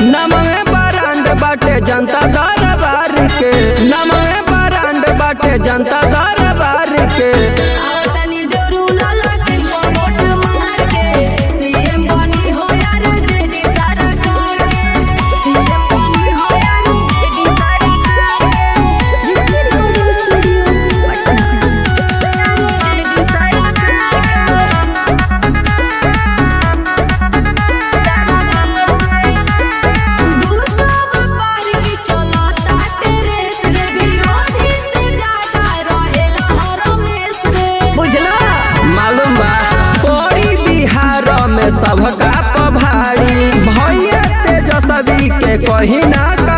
नमवे बरांड बाटे जनता दरबार के नमवे बरांड बाटे जनता दरबार के आवतनी जरूला लटिन को वोट मार के सीएम बनी हो यार जेडी सरकार के सीएम बनी हो यार जेडी सरकार के Srishti recording studio Patna JD Sarkar दूसरा व्यापार की चलता तेरे से विरोधी से ज्यादा रहेला हर में से बुझला मालूम बा कोई बिहार में सबका पभारी भैया तेजस्वी के कहीं ना